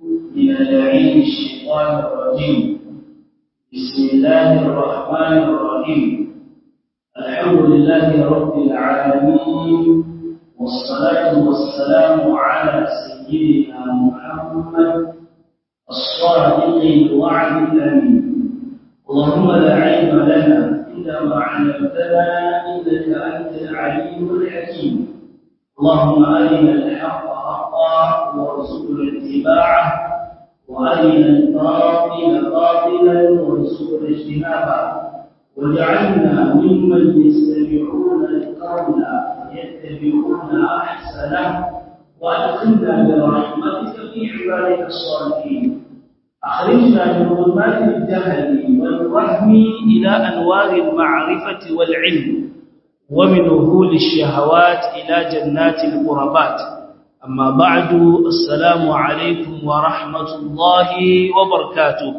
من اللعين الشيطان الرجيم بسم الله الرحمن الرحيم الحمد لله رب العالمين والصلاة والسلام على سيدنا محمد الصادق الوعد الأمين اللهم لا علم لنا إلا ما علمتنا إنك أنت العليم الحكيم اللهم أرنا الحق حقا وارزقنا اتباعه وأرنا الباطل باطلا وارزقنا اجتنابه واجعلنا ممن يستمعون القول فيتبعون أحسنه وأدخلنا برحمتك في عبادك الصالحين أخرجنا من ظلمات الجهل والوهم إلى أنوار المعرفة والعلم ومن وهول الشهوات إلى جنات القربات أما بعد السلام عليكم ورحمة الله وبركاته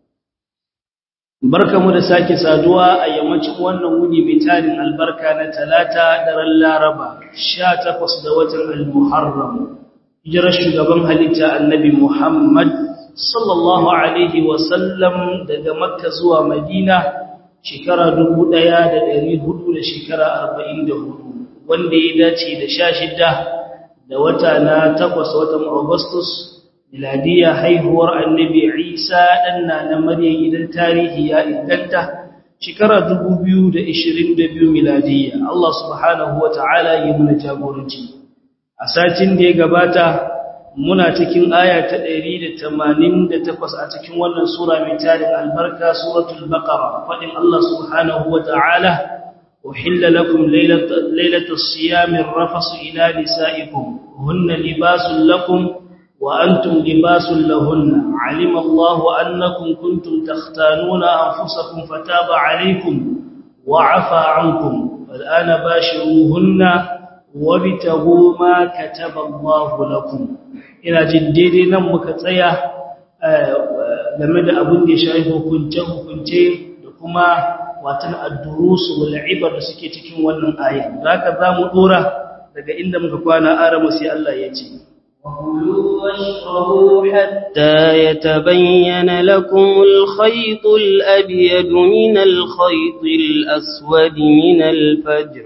barkamu da sake saduwa a yammacin wannan wuni mai tarin albarka na talata daren laraba 18 da watan al-muharram hijirar shugaban halitta annabi muhammad sallallahu alaihi wasallam daga makka zuwa madina shekara 1400 da shekara 44 wanda ya dace da 16 da wata na 8 watan augustus miladiya haihuwar annabi isa danna na maryam idan tarihi ya inganta shekara 2022 miladiya Allah subhanahu wataala ya muna jagoranci a satin da ya gabata muna cikin aya ta 188 a cikin wannan sura mai tarin albarka suratul baqara fadin Allah subhanahu wataala uhilla lakum laylatus siyamir rafasu ila nisaikum hunna libasul lakum wa antum libasul lahunna alima Allahu annakum kuntum takhtanuna anfusakum fataba alaykum wa afa ankum fal'ana bashiruhunna wabtagu ma kataba Allahu lakum ina jin daidai nan muka tsaya game da abin da ya shafi hukunce hukunce da kuma watan ad-durus wal ibar da suke cikin wannan aya zaka zamu dora daga inda muka kwana arama sai Allah ya ce وكلوا واشربوا حتى يتبين لكم الخيط الأبيض من الخيط الأسود من الفجر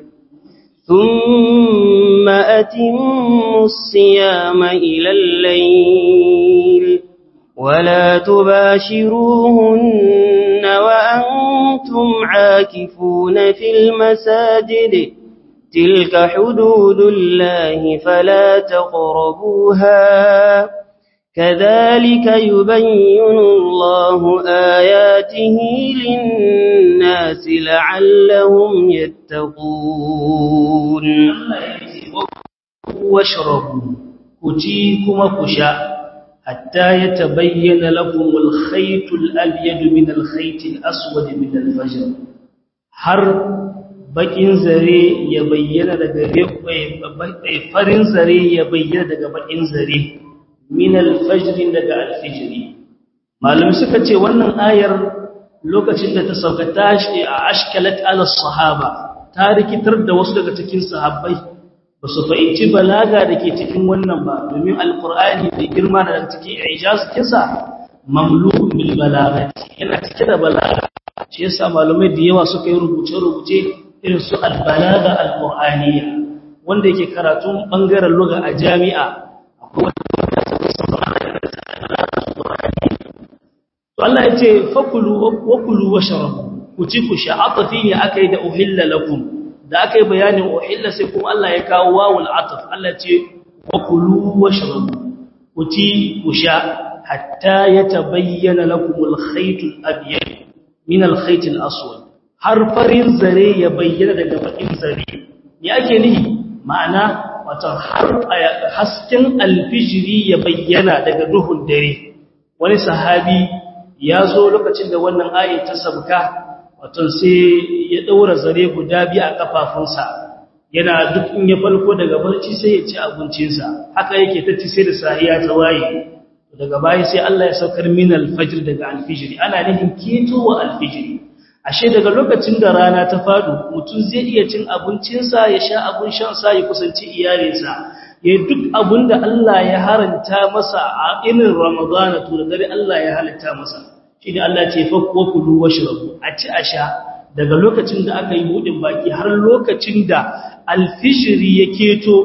ثم أتموا الصيام إلى الليل ولا تباشروهن وأنتم عاكفون في المساجد تلك حدود الله فلا تقربوها كذلك يبين الله آياته للناس لعلهم يتقون واشربوا كتيكم كشاء حتى يتبين لكم الخيط الأبيض من الخيط الأسود من الفجر har bakin zare ya bayyana daga farin zare ya bayyana daga bakin zare min alfajr daga alfijri malum suka ce wannan ayar lokacin da ta sauka tashi a ashkalat ala sahaba ta rikitar da wasu daga cikin sahabbai ba su fahimci balaga da ke cikin wannan ba domin alkur'ani da girma da cikin ijaz kisa mamlukun bil balagati yana cike da balaga shi yasa malamai da yawa suka yi rubuce-rubuce irin su albalaga alqur'aniya wanda yake karatun bangaren lugha a jami'a akwai to Allah yace fakulu wakulu washrabu ku ci ku sha atafi ne akai da uhilla lakum da akai bayanin uhilla sai kuma Allah ya kawo wawul ataf Allah yace wakulu washrabu ku ci ku sha hatta yatabayyana lakum al-khayt al-abyad min al-khayt al-aswad har farin zare ya bayyana daga bakin zare me ake nihi ma'ana wato har hasken alfijiri ya bayyana daga duhun dare wani sahabi ya zo lokacin da wannan ayin ta sabka wato sai ya daura zare guda biyu a kafafunsa yana duk in ya falko daga barci sai ya ci abincinsa haka yake ta ci sai da sahiya ta waye daga baya sai Allah ya saukar min alfajr daga alfijiri ana nufin ketowa alfijiri ashe daga lokacin da rana ta fadu mutum zai iya cin abincinsa ya sha abin shansa ya kusanci iyalinsa ya duk abinda Allah ya haranta masa a irin Ramadana to da dare Allah ya halitta masa shi ne Allah ce fa ku kulu washrabu a ci a sha daga lokacin da aka yi budin baki har lokacin da alfijiri ya keto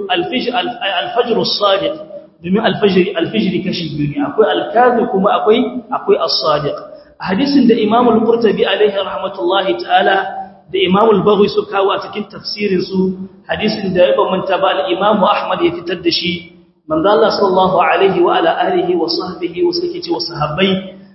alfajr as-sadiq domin alfajiri alfijiri kashi biyu ne akwai alkazi kuma akwai akwai as-sadiq hadisin da Imam al-Qurtubi alaihi rahmatullahi ta'ala da Imam al-Baghawi su kawo a cikin tafsirin su hadisin da ya bambanta ba al-Imam Ahmad ya fitar da shi manzo Allah sallallahu alaihi wa ala alihi wa sahbihi wa sake ce wa sahabbai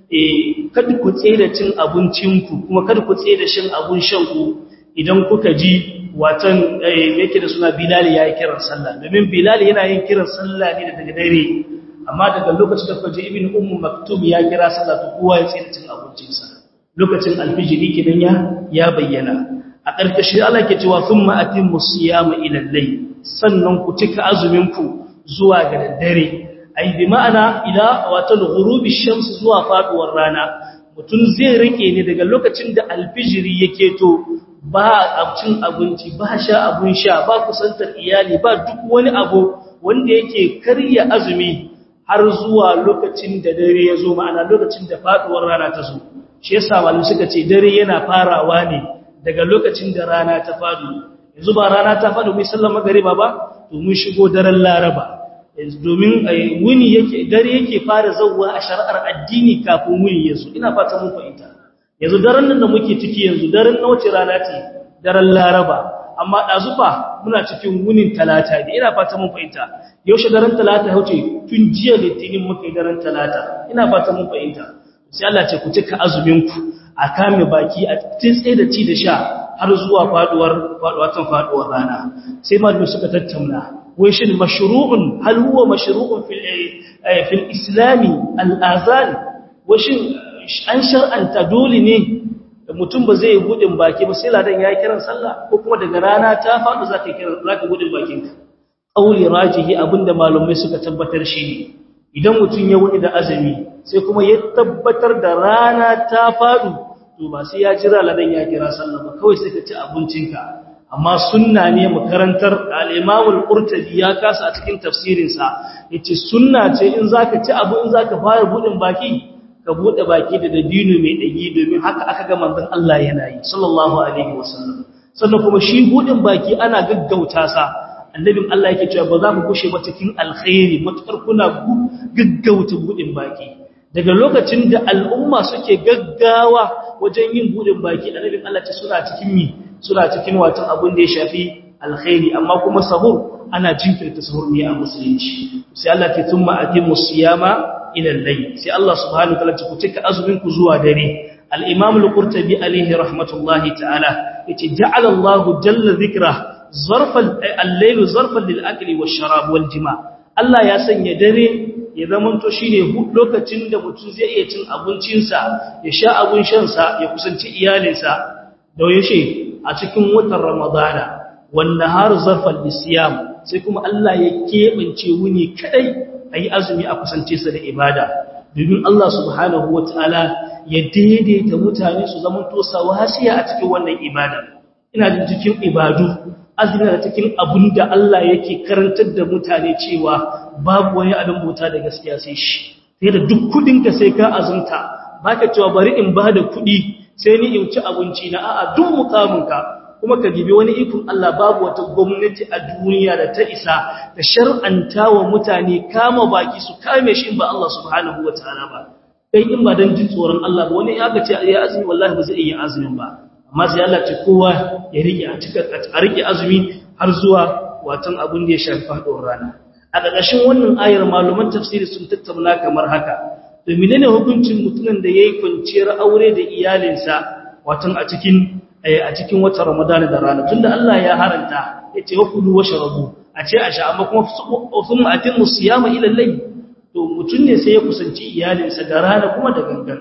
eh kada ku tsere cin abincinku kuma kada ku tsere shin abun shanku idan kuka ji watan yake da suna Bilal ya yi kiran sallah domin Bilal yana yin kiran sallah ne daga dare amma daga lokacin da kaje Ibn Ummu Maktum ya kira sallah to kowa ya tsere cin abincinsa lokacin alfijiri kidan ya ya bayyana a ƙarƙashin Allah ke cewa thumma atimmu siyama ila al-layl sannan ku cika azumin ku zuwa ga daddare ai bi ma'ana ila wato ghurubi shams zuwa faduwar rana mutum zai rike ne daga lokacin da alfijiri yake to ba cin abinci ba sha abun sha ba kusantar iyali ba duk wani abu wanda yake karya azumi har zuwa lokacin da dare ya zo ma'ana lokacin da faduwar rana ta zo shi yasa malu suka ce dare yana farawa ne daga lokacin da rana ta fadu yanzu ba rana ta fadu mai sallar magariba ba to mun shigo daren laraba domin wuni yake dare yake fara zawwa a shari'ar addini kafin wuni yazo ina fata mun fahimta yanzu daren nan da muke ciki yanzu daren na wace rana ce daren laraba amma dazufa muna cikin wunin talata ne ina fata mun fahimta yaushe daren talata ya wuce tun jiya litinin muka yi daren talata ina fata mun fahimta sai Allah ce ku cika azumin ku a kame baki a tsaye da ci da sha har zuwa faduwar faduwatan faduwar rana sai malamu suka tattauna wai shin mashru'un hal huwa mashru'un fil fil islami al-azan wai shin an shar'anta dole ne mutum ba zai gudun baki ba sai ladan ya kiran sallah ko kuma daga rana ta faɗi zaka kiran zaka gudun bakin ka qauli rajihi abinda malumai suka tabbatar shi ne idan mutum ya wuni da azumi sai kuma ya tabbatar da rana ta faɗu to ba sai ya jira ladan ya kira sallah ba kawai sai ka ci abincinka amma sunna ne makarantar al-Imam al-Qurtubi ya kasa a cikin tafsirin sa yace sunna ce in zaka ci abu in zaka fara budin baki ka bude baki da dabino mai dagi domin haka aka ga manzon Allah yana yi sallallahu alaihi wasallam sannan kuma shi budin baki ana gaggauta sa annabin Allah yake cewa ba za ku kushe ba cikin alkhairi matukar kuna gaggauta budin baki daga lokacin da al'umma suke gaggawa wajen yin budin baki annabin Allah ce suna cikin mi suna cikin watan abin da ya shafi alkhairi amma kuma sahur ana jinkirta sahur ne a musulunci sai Allah ke tumma atimu siyama ila al-layl sai Allah subhanahu wa ta'ala ku cika azumin ku zuwa dare al-imam al-qurtubi alayhi rahmatullahi ta'ala yace ja'ala Allahu jalla dhikra zarfan al-layl zarfan lil-akli wash-sharab wal-jima' Allah ya sanya dare ya zamanto shine lokacin da mutum zai iya cin abincinsa ya sha abun shansa ya kusanci iyalinsa da yaushe a cikin watan Ramadana wanda har zarfan lisiyam sai kuma Allah ya keɓance wuni kadai ayi azumi a kusance sa da ibada domin Allah subhanahu wataala ya daidaita mutane su zaman to sawasiya a cikin wannan ibada ina jin cikin ibadu azumi da cikin abun da Allah yake karantar da mutane cewa babu wani abin bauta da gaskiya sai shi sai da duk kudin ka sai ka azumta baka cewa bari in ba da kudi sai ni in ci abinci na a'a duk mukaminka kuma ka gibi wani ikon Allah babu wata gwamnati a duniya da ta isa da shar'anta wa mutane kama baki su kame shi ba Allah subhanahu wataala ba kai in ba dan jin tsoron Allah ba wani ya ga ce ya azumi wallahi ba zai iya azumin ba amma sai Allah ce kowa ya rike a cika a rike azumi har zuwa watan abin da ya shafi faɗuwar rana a ƙarƙashin wannan ayar malaman tafsiri sun tattauna kamar haka to menene hukuncin mutumin da yayi kwanciyar aure da iyalinsa watan a cikin a cikin watan Ramadan da rana tunda Allah ya haranta yace wa kulu washrabu a ce a sha amma kuma thumma atimmu siyama ila al-layl to mutun ne sai ya kusanci iyalinsa da rana kuma da gangan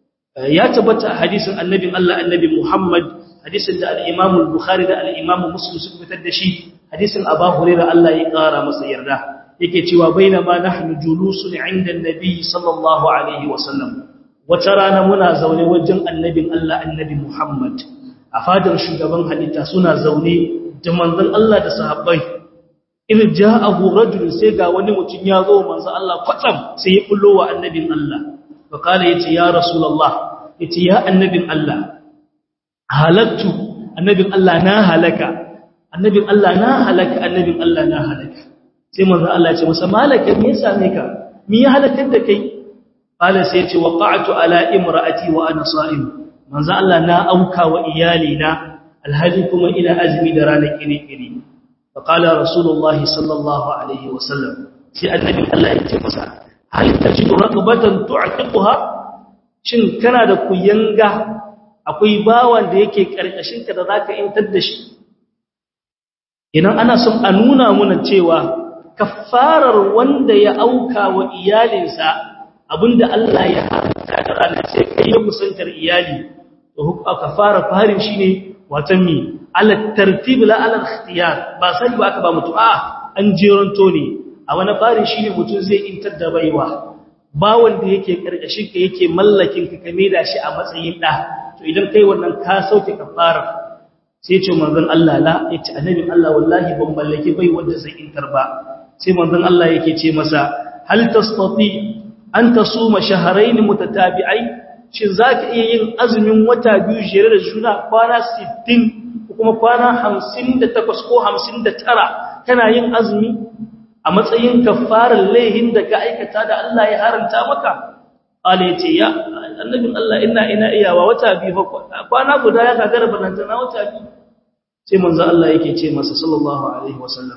ya tabbata a hadisin annabin Allah annabi Muhammad hadisin da al-Imam al-Bukhari da al-Imam Muslim suka fitar da shi hadisin Abu Hurairah Allah ya kara masa yarda yake cewa bainama nahnu julusun 'inda an-nabi sallallahu alaihi wasallam wata rana muna zaune wajen annabin Allah annabi Muhammad a fadar shugaban halitta suna zaune da manzon Allah da sahabbai idan ja'ahu rajul sai ga wani mutum ya zo manzo Allah kwatsam sai ya bullo wa annabin Allah fa kala yace ya rasulullah yace ya annabin Allah halaktu annabin Allah na halaka annabin Allah na halaka annabin Allah na halaka sai manzo Allah ya ce masa malaka me ya same ka me ya halakar da kai qala sai ya ce waqa'tu ala imraati wa ana sa'im manzo Allah na auka wa iyali na alhaji kuma ina azumi da ranar kiri-kiri fa qala rasulullah sallallahu alaihi wasallam sai annabi Allah ya ce masa hal tajidu raqabatan tu'tiquha shin kana da kuyanga akwai bawan da yake karkashin ka da zaka intar da shi idan ana son a nuna muna cewa kafarar wanda ya auka wa iyalinsa abinda Allah ya haramta da ranar sai kai ya kusantar iyali to kafara farin shine watan mi ala tartib la ala ikhtiyar ba sai ba aka ba mutu a an jeranto ne a wani farin shine mutum zai intar da baiwa ba wanda yake karkashin ka yake mallakin ka kame da shi a matsayin da to idan kai wannan ka sauke kafara sai ce manzon Allah la yace annabin Allah wallahi ban mallaki bai wanda zai intar ba sai manzon Allah yake ce masa hal tastati an tasuma shahrayn mutatabi'ai shin zaka iya yin azumin wata biyu jere da juna kwana 60 ko kuma kwana 58 ko 59 kana yin azumi a matsayin kafarar laihin da ka aikata da Allah ya haranta maka Allah yace ya annabin Allah ina ina iyawa wata biyu kwana guda ya gagara balantana wata biyu sai manzo Allah yake ce masa sallallahu alaihi wasallam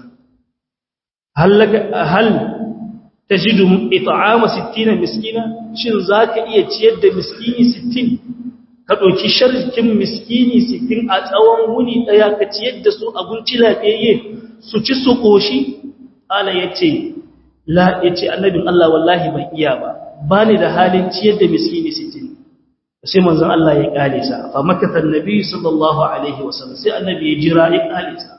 hal hal tajidu it'ama 60 miskina shin zaka iya ciyar da miskini 60 ka doki sharkin miskini 60 a tsawon wuni daya ka ciyar da su abinci lafiyayye su ci su koshi ala yace la yace annabin Allah wallahi ban iya ba bani da halin ciyar da miskini 60 sai manzon Allah ya kale sa fa makatha annabi sallallahu alaihi wasallam sai annabi ya jira ya kale sa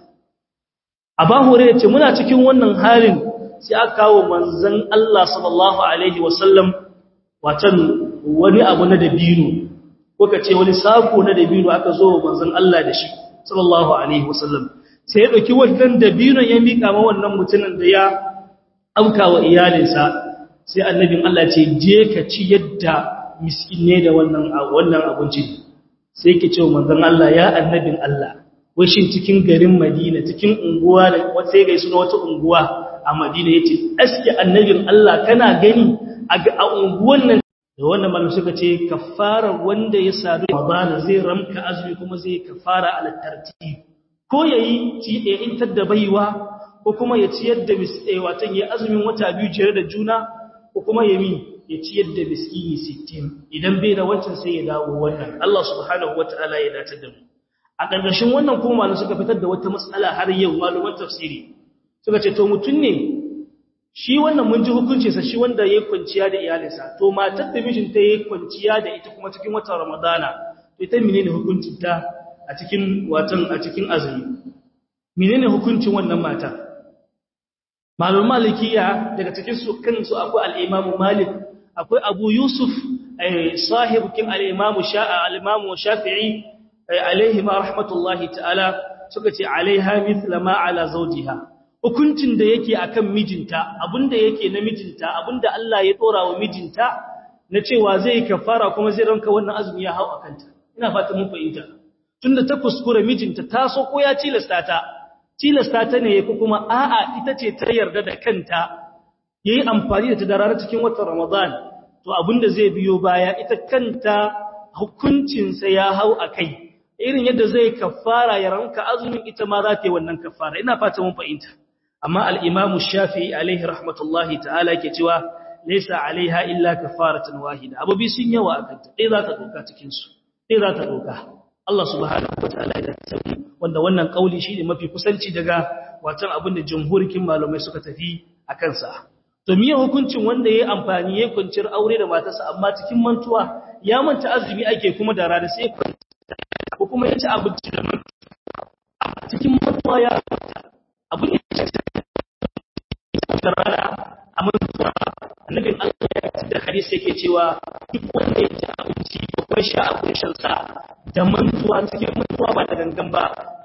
aba hore yace muna cikin wannan halin sai aka kawo manzon Allah sallallahu alaihi wasallam watan wani abu na dabino ko kace wani sako na dabino aka zo manzon Allah da shi sallallahu alaihi wasallam sai ya dauki wannan dabinon ya mika ma wannan mutumin da ya auka wa iyalinsa sai annabin Allah ce je ka ci yadda miskinne da wannan wannan abinci sai yake cewa manzon Allah ya annabin Allah wai shin cikin garin Madina cikin unguwa da sai ga suna wata unguwa a Madina yace aske annabin Allah kana gani a unguwan nan da wannan malamu suka ce kafara wanda ya sadu Ramadan zai ramka azumi kuma zai kafara ala tartib ko yayi ci da intar da baiwa ko kuma ya ciyar da misai watan ya azumin wata biyu jere da juna ko kuma ya mi ya ciyar da miskini 60 idan bai da wancan sai ya dawo wannan Allah subhanahu wataala ya dace da mu a ƙarƙashin wannan kuma malu suka fitar da wata matsala har yau maluman tafsiri suka ce to mutun ne shi wannan mun ji hukunci sa shi wanda yayi kwanciya da iyalinsa to matar da mijinta yayi kwanciya da ita kuma cikin watan Ramadana to ita menene hukuncin ta a cikin watan a cikin azumi menene hukuncin wannan mata malum malikiya daga cikin su kansu akwai al-Imam Malik akwai Abu Yusuf sahibukin al-Imam Sha'a al-Imam Shafi'i alaihi ma rahmatullahi ta'ala suka ce alaiha mithla ma ala zawjiha hukuncin da yake akan mijinta abinda yake na mijinta abinda Allah ya dora wa mijinta na cewa zai kafara kuma zai ranka wannan azumi ya hau akanta ina fata mun fahimta tunda ta kuskure mijinta ta so ko ya tilasta ta tilasta ta ne ko kuma a'a ita ce ta yarda da kanta yayi amfani da ta darara cikin watan Ramadan to abinda zai biyo baya ita kanta hukuncinsa ya hau akai irin yadda zai kafara ya ranka azumin ita ma za ta yi wannan kafara ina fata mun fahimta amma al-Imam Shafi'i alaihi rahmatullahi ta'ala ke cewa laysa alaiha illa kafaratan wahida abubi sun yawa akan ta dai za ta doka cikin su dai za ta doka Allah subhanahu wataala ya tafi wanda wannan kauli shine mafi kusanci daga watan abin da jumhurikin malamai suka tafi akan sa to miye hukuncin wanda yayi amfani yayin kwanciyar aure da matarsa amma cikin mantuwa ya manta azumi ake kuma da rana sai ko kuma ya ci abinci da mantuwa cikin mantuwa ya abin ya ci da rana a mantuwa annabin Allah ya ci da hadisi yake cewa duk wanda ya ci abinci ko kuma sha abin shan sa da mantuwa cikin mantuwa ba da gangan ba to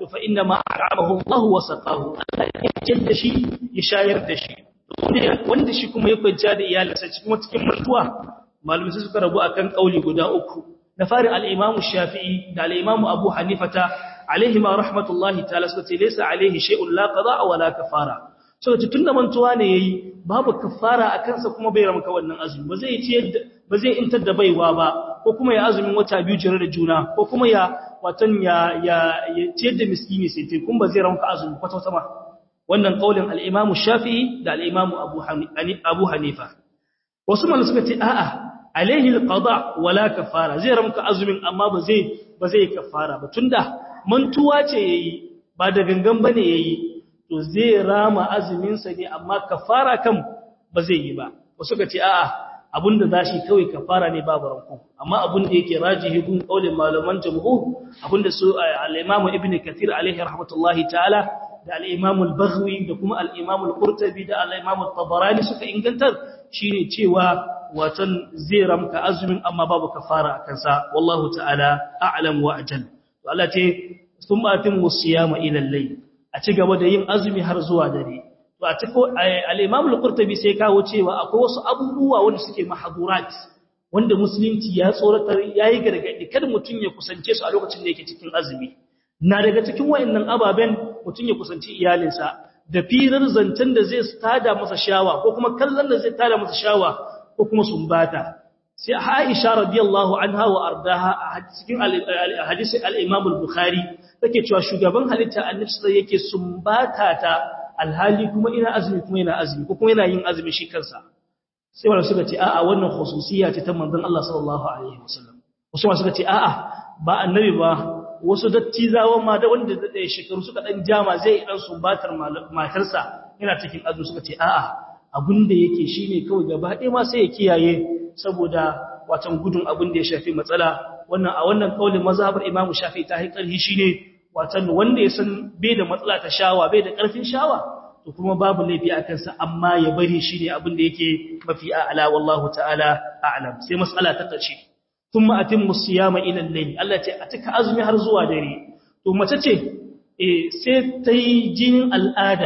to fa inna ma a'amahu Allah wa saqahu Allah ya ciyar da shi ya shayar da shi wanda shi kuma ya kwanciya da iyalinsa cikin cikin mutuwa malumai suka rabu akan kauli guda uku na fari al-Imam Shafi'i da al-Imam Abu Hanifata alaihi ma rahmatullahi ta'ala suka ce laysa alaihi shay'un la qada wa la kafara so tunda mantuwa ne yayi babu kafara a kansa kuma bai ramka wannan azumi ba zai ce ba zai intar da baiwa ba ko kuma ya azumin wata biyu jere da juna ko kuma ya watan ya ya ce da miskini sai te kun ba zai ramka azumi kwata kwata ma wannan kaulin al-Imam Shafi'i da al-Imam Abu Abu Hanifa wasu malamai suka ce a'a alaihi al-qada wala kafara zai ramka azumin amma ba zai ba zai kafara ba tunda mantuwa ce yayi ba da gangan bane yayi to zai rama azuminsa ne amma kafara kan ba zai yi ba wasu ka ce a'a abinda zashi kawai kafara ne babu ranku amma abin da yake rajihi gun kaulin malaman jumhur abinda su al-Imam Ibn Kathir alaihi rahmatullahi ta'ala da al-Imam al-Baghawi da kuma al-Imam al-Qurtubi da al-Imam al-Tabarani suka ingantar shine cewa watan zai ramka azumin amma babu kafara akan sa wallahu ta'ala a'lam wa ajal to Allah ce thumma atimmu siyama ila al-layl a ci gaba da yin azumi har zuwa dare to a ciko al-Imam al-Qurtubi sai kawo cewa akwai wasu abubuwa wanda suke mahdurat wanda musulunci ya tsoratar yayi gargadi kada mutun ya kusance su a lokacin da yake cikin azumi na daga cikin wayannan ababen mutun ya kusanci iyalinsa da firar zancen da zai tada masa shawa ko kuma kallon da zai tada masa shawa ko kuma sumbata sai Aisha radiyallahu anha wa ardaha a cikin hadisi al-Imam al-Bukhari take cewa shugaban halitta Annabi sai yake sumbata ta alhali kuma ina azumi kuma ina azumi ko kuma yana yin azumi shi kansa sai wanda suka ce a'a wannan khususiyya ce ta manzon Allah sallallahu alaihi wasallam wasu ma suka ce a'a ba annabi ba wasu dattizawan ma da wanda da shekaru suka dan jama zai dan sumbatar matarsa yana cikin azumi suka ce a'a abinda yake shine kawai gaba ɗaya ma sai ya kiyaye saboda watan gudun abin da ya shafi matsala wannan a wannan kaulin mazhabar Imam Shafi ta yi karhi shine watan wanda ya san bai da matsala ta shawa bai da karfin shawa to kuma babu laifi a kansa amma ya bari shine abin da yake mafi a'la wallahu ta'ala a'lam sai mas'ala ta kace thumma atimmu siyama ila al-layl Allah ce a cika azumi har zuwa dare to mace ce eh sai ta yi jinin al'ada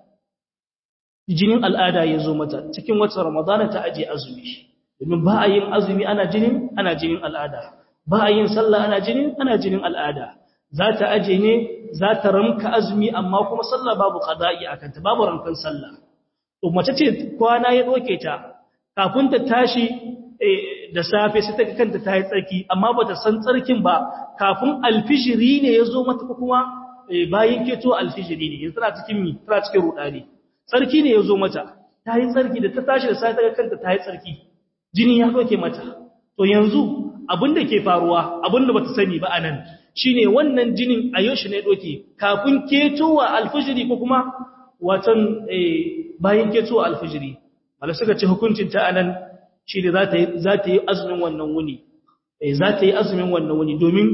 jinin al'ada ya zo mata cikin watan ramadana ta aje azumi domin ba a yin azumi ana jinin ana jinin al'ada ba a yin sallah ana jinin ana jinin al'ada za ta aje ne za ta ramka azumi amma kuma sallah babu qada'i akan ta babu rankan sallah to mace ce kwana ya doke ta kafin ta tashi da safe sai ta kanta ta yi tsarki amma bata san tsarkin ba kafin alfijiri ne ya zo mata kuma bayan keto alfijiri ne yanzu tana cikin mi tana cikin rudani tsarki ne ya zo mata ta yi tsarki da ta tashi da safe ta kanta ta yi tsarki jini ya doke mata to yanzu abinda ke faruwa abinda bata sani ba anan shine wannan jinin a yaushe ne doke kafin ketowa alfijiri ko kuma watan bayan ketowa alfijiri wala suka ce hukuncin ta anan shine za ta yi za ta yi azumin wannan wuni za ta yi azumin wannan wuni domin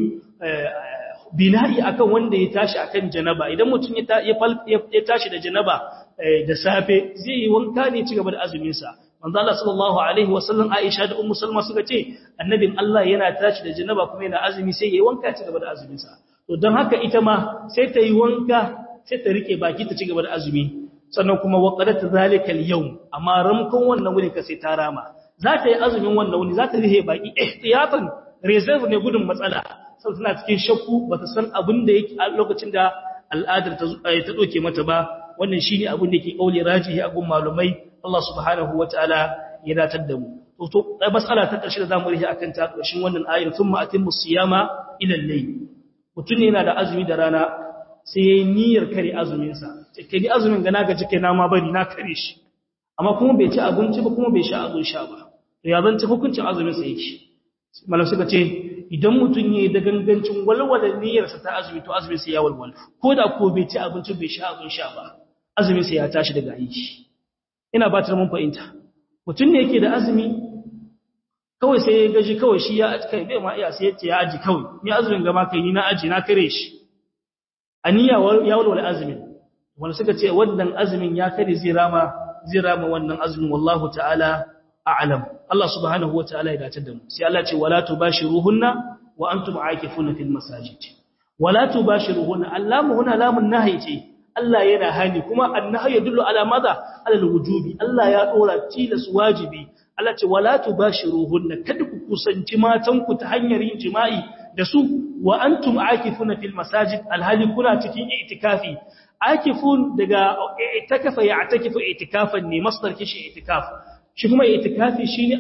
bina'i akan wanda ya tashi akan janaba idan mutum ya tashi da janaba da safe zai yi wanka ne ci gaba da azumin sa manzo Allah sallallahu alaihi wasallam Aisha da Ummu Salma suka ce annabin Allah yana tashi da janaba kuma yana azumi sai yayi wanka ci gaba da azumin sa to dan haka ita ma sai ta yi wanka sai ta rike baki ta ci gaba da azumi sannan kuma waqadat zalika al-yawm amma ramkon wannan wuni ka sai ta rama za ta yi azumin wannan wuni za ta rihe baki ihtiyatan reserve ne gudun matsala sai tana cikin shakku bata san abin da yake a lokacin da al'adar ta ta doke mata ba wannan shine abin da yake kauli rajihi a gun malumai Allah subhanahu wataala ya datar da mu to to mas'ala ta karshe da zamu rihi akan ta karshen wannan ayar thumma atimmu siyama ila al-layl mutun ne yana da azumi da rana sai yayi niyyar kare azumin sa take ni azumin ga na gaji kai na ma bari na kare shi amma kuma bai ci abinci ba kuma bai sha abin sha ba to ya zan ci hukuncin azumin sa yake malam suka ce idan mutun yayi da gangancin walwala niyyar sa ta azumi to azumin sa ya walwala ko da ko bai ci abinci bai sha abin sha ba azumin sa ya tashi daga aiki ina ba ta mun fahimta mutun ne yake da azumi kawai sai ya gaji kawai shi ya kai bai ma iya sai ya ce ya aji kawai ni azumin gama kai ni na aji na kare shi aniya ya walwala azumin wanda suka ce wannan azumin ya kare zai rama zai rama wannan azumin wallahu ta'ala a'lam Allah subhanahu wa ta'ala ya dace da mu sai Allah ce wala tubashiruhunna wa antum aakifuna fil masajid wala tubashiruhunna allamu huna lamun nahyi ce Allah yana hani kuma annahi yadullu ala madha ala alwujubi Allah ya dora tilas wajibi Allah ce wala tubashiruhunna kada ku kusanci matan ku ta hanyar yin jima'i da su wa antum akifuna fil masajid alhali kuna cikin itikafi akifun daga itikafa ya atakifu itikafan ne masdar kishi itikaf shi kuma itikafi shine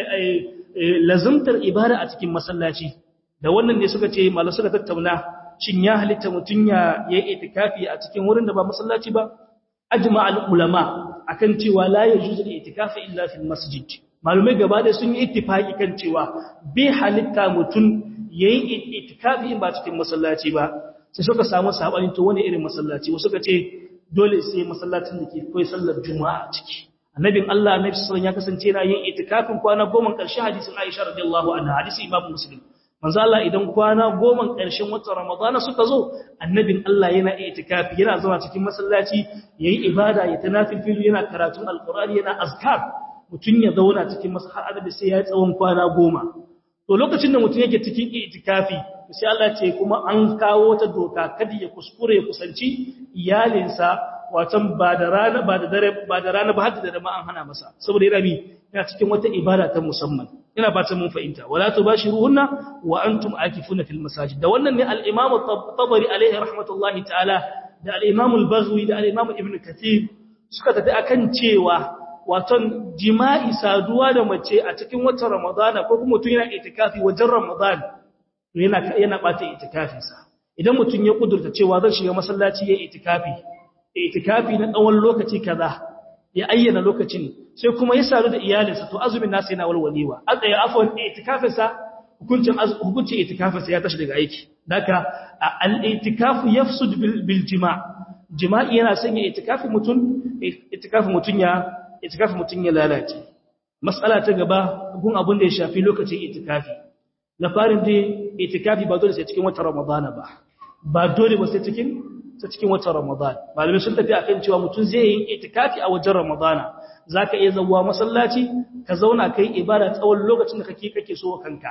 lazimtar ibada a cikin masallaci da wannan ne suka ce mallan suka tattauna shin ya halitta mutun ya yi itikafi a cikin wurin da ba masallaci ba ajma al ulama akan cewa la yajuzu al itikafi illa fil masjid malumai gaba da sun yi ittifaki kan cewa bai halitta mutun yayi itikafi in ba cikin masallaci ba sai suka samu sabani to wani irin masallaci wasu suka ce dole sai masallacin da ke koyi sallar juma'a ciki annabin Allah annabi sallallahu ya kasance yana yin itikafin kwana goma karshe hadisin Aisha radiyallahu anha hadisi Imam Muslim manzo Allah idan kwana goma karshen watan Ramadana suka zo annabin Allah yana itikafi yana zama cikin masallaci yayi ibada ya tanafil yana karatun alqur'ani yana azkar mutun ya zauna cikin masallaci sai ya tsawon kwana goma to lokacin da mutum yake cikin itikafi sai Allah ce kuma an kawo ta doka kada ya kuskure ya kusanci iyalinsa watan ba da rana ba da dare ba da rana ba har da dare ma an hana masa saboda yana bi yana cikin wata ibada ta musamman ina fatan mun fahimta wala tubashiruhunna wa antum akifuna fil masajid da wannan ne al-imam at-tabari alaihi rahmatullahi ta'ala da al-imam al-baghwi da al-imam ibn kathir suka tafi akan cewa waton jima'i saduwa da mace a cikin watan ramadana ko kuma mutum yana itikafi wajen ramadan yana yana bata itikafinsa idan mutum ya kudurta cewa zan shiga masallaci ya itikafi itikafi na tsawon lokaci kaza ya ayyana lokacin sai kuma ya sadu da iyalinsa to azumin nasa yana walwalewa aka afwan itikafinsa hukuncin hukuncin itikafinsa ya tashi daga aiki daka al-itikafu yafsud bil jima' jima'i yana sanya itikafi mutun itikafi mutun ya itikafi mutun ya lalace mas'ala ta gaba gun abin da ya shafi lokacin itikafi na farin dai itikafi ba dole sai cikin watan ramadana ba ba dole ba sai cikin sai cikin watan ramadan malamai sun tafi akan cewa mutum zai yi itikafi a wajen ramadana zaka iya zawwa masallaci ka zauna kai ibada tsawon lokacin da kake kake so kanka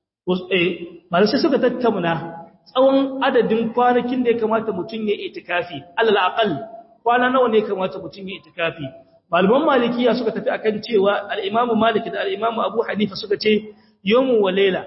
eh malamai sai suka tattauna tsawon adadin kwanakin da ya kamata mutum ya itikafi alal aqal kwana nawa ne kamata mutum ya itikafi malaman malikiya suka tafi akan cewa al-imamu malik da al-imamu abu hanifa suka ce yawmu wa layla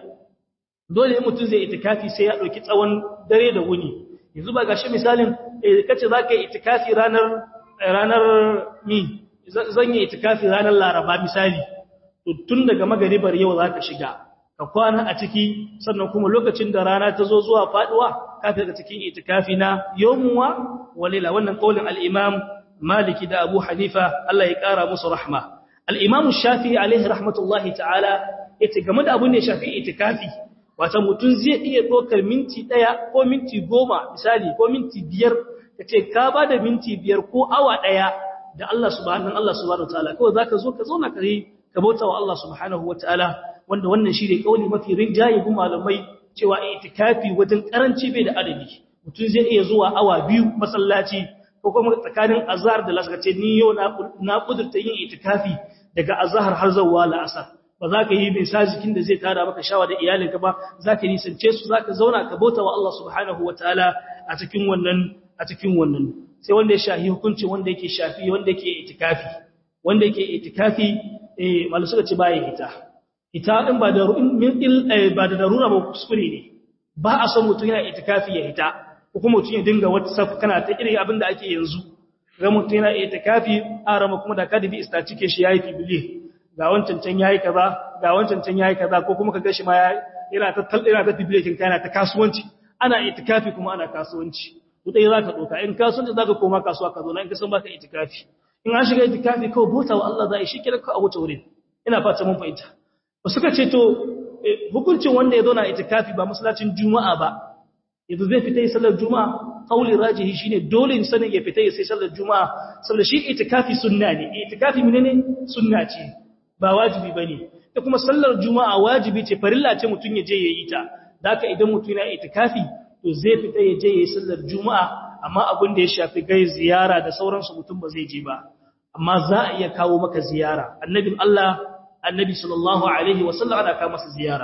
dole ne mutum zai itikafi sai ya dauki tsawon dare da wuni yanzu ba gashi misalin kace zaka yi itikafi ranar ranar mi zan yi itikafi ranar laraba misali to tun daga magaribar yau zaka shiga ka kwana a ciki sannan kuma lokacin da rana ta zo zuwa faduwa ka fita cikin itikafi na yawmuwa walila wannan kaulin al-imam maliki da abu hanifa Allah ya kara musu rahma al-imam shafi'i alaihi rahmatullahi ta'ala yace game da abun ne shafi'i itikafi wata mutum zai iya ɗaukar minti ɗaya ko minti goma misali ko minti biyar ka ce ka ba da minti biyar ko awa ɗaya da Allah subhanahu Allah subhanahu wa ta'ala kawai za ka zo ka zauna ka yi ka bauta wa Allah subhanahu wa ta'ala wanda wannan shi ne ƙauli mafi rinjaye gun malamai cewa itikafi wajen karanci bai da adadi mutum zai iya zuwa awa biyu masallaci ko kuma tsakanin azhar da lasar ce ni yau na kudurta yin itikafi daga azhar har zuwa la'asar ba za ka yi mai sa jikin da zai tada maka shawa da iyalinka ba za ka nisance su za ka zauna ka bauta wa Allah subhanahu wa ta'ala a cikin wannan a cikin wannan sai wanda ya shafi hukunci wanda yake shafi wanda yake itikafi wanda yake itikafi eh malu suka ce baya hita hita din ba da min il ba da darura ba kuskure ne ba a son mutum yana itikafi ya hita ko kuma mutum ya dinga whatsapp kana ta irin abin da ake yanzu ga mutum yana itikafi a rama kuma da kadibi istacike shi yayi fibili ga wancan can yayi kaza ga wancan can yayi kaza ko kuma kaga shi ma yana ta yana ta tibilekin kana ta kasuwanci ana itikafi kuma ana kasuwanci to dai zaka doka in kasuwanci zaka koma kasuwa ka zo na in ka san baka itikafi in an shiga itikafi kawai bota wa Allah zai shi kira ka a wuce wurin ina fata mun fahimta ba suka ce to hukuncin wanda ya zo na itikafi ba masallacin juma'a ba yanzu zai fita yi sallar juma'a kauli rajihi shine dole ne sanin ya fita yi sai sallar juma'a saboda shi itikafi sunna ne itikafi menene sunna ce ba wajibi bane da kuma sallar juma'a wajibi ce farilla ce mutun ya je yayi ta daka idan mutun yana itikafi to zai fita ya je yayi sallar juma'a amma abin da ya shafi gai ziyara da sauransu mutun ba zai je ba amma za a iya kawo maka ziyara annabin Allah annabi sallallahu alaihi wasallam ana kawo masa ziyara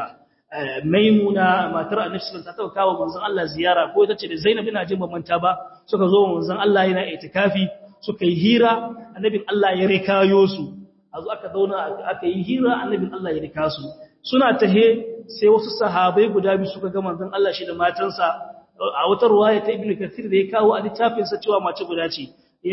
maimuna matar annabi sallallahu alaihi wasallam ta kawo manzon Allah ziyara ko ita ce da Zainab ina jin ban manta ba suka zo manzon Allah yana itikafi suka yi hira annabin Allah ya rikayo su azu aka zauna aka yi hira annabin Allah ya rika su suna tahe sai wasu sahabbai guda biyu suka ga manzon Allah shi da matansa a wata ruwaya ta Ibn Kathir da ya kawo a littafin sa cewa mace guda ce